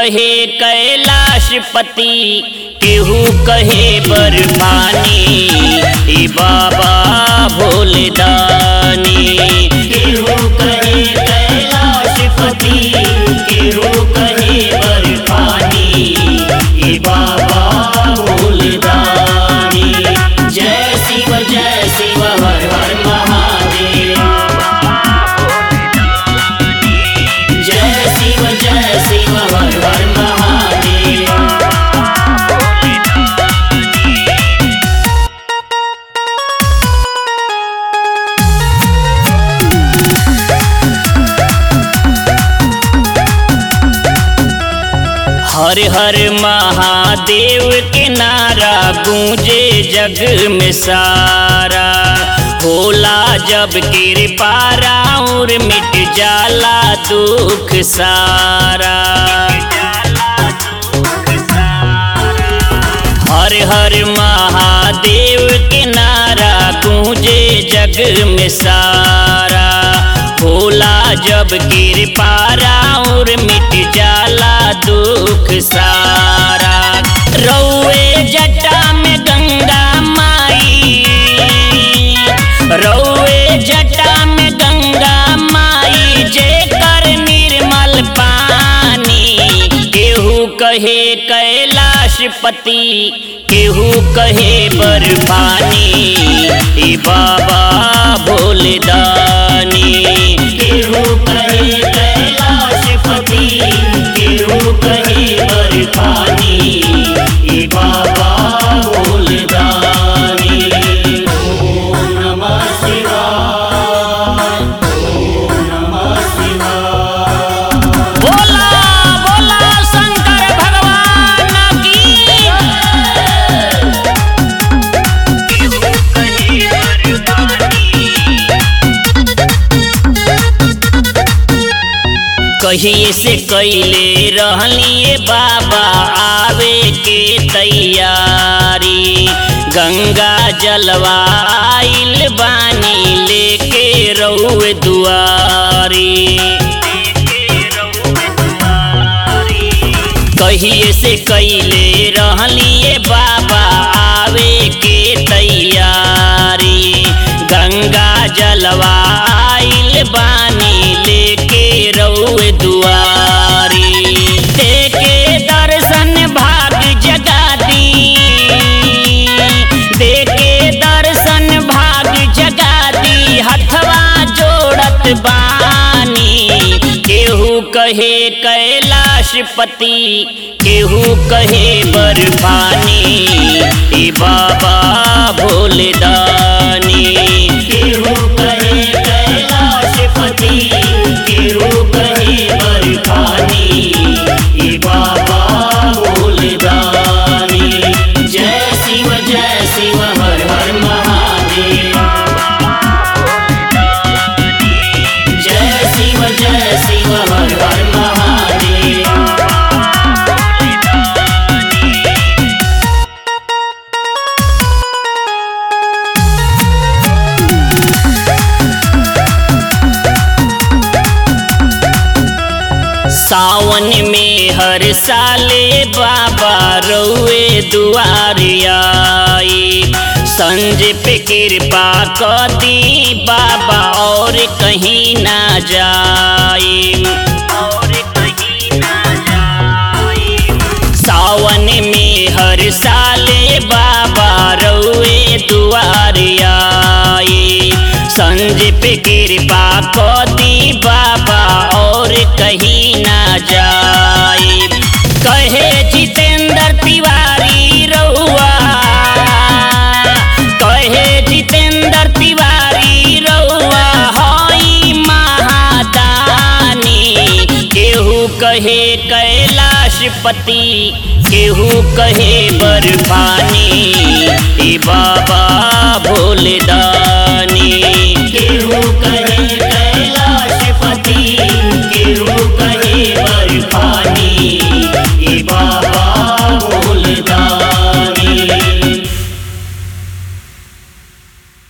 कहे कैलाशपति केहू कहे बर्फानी ए बाबा भोले दानी केहू कहे कैलाशपति केहू कहे बर्फानी ए बाबा भोले दानी जय शिव जय शिव हर हर महादेव जय शिव जय शिव हर हर महादेव हर हर महादेव के नारा गूंजे जग में सारा होला जब कृपा और मिट जाला दुख सारा हर हर महादेव के नारा गूंजे जग में सारा होला जब कृपा और मिट जाला दुख सारा रौए जटा में गंगा माई रौए जटा में गंगा माई जे कर निर्मल पानी केहू कहे कैलाशपति केहू कहे बर्फानी ए बाबा भोले दानी केहू कहे कैलाशपति केहू कहे बर्फानी ए बाबा भोले दानी ओम नमः शिवाय ओम नमः शिवाय बोला बोला शंकर भगवान की कहिए से कैले रहलिए बाबा आवे के तैयारी गंगा जलवा आइल बानी लेके रउए दुआरी कहिए से कैले रहलिए बाबा आवे के तैयारी गंगा जलवा आइल बानी लेके रउए दुआरी देखे दर्शन भाग जगा दी देखे दर्शन भाग जगा दी हथवा जोड़त बानी केहू कहे कैलाशपति केहू कहे बर्फानी ए बाबा भोले दानी केहू कहे कैलाशपति केहू कहे बर्फानी ए बाबा भोले दानी जय शिव जय शिव हर हर महादेव जय शिव जय शिव हर हर महादेव सावन में हर साले बाबा रउए दुआरियाई संज पे कृपा कर दी बाबा और कहीं ना जाई और कहीं ना जाई सावन में हर साले बाबा रउए दुआरियाई संज पे कृपा कर दी बाबा और कहीं ना जाए कहे जितेंद्र तिवारी रउआ कहे जितेंद्र तिवारी रउआ हई महादानी केहू कहे कैलाशपति केहू कहे बर्फानी ए बाबा भोले दानी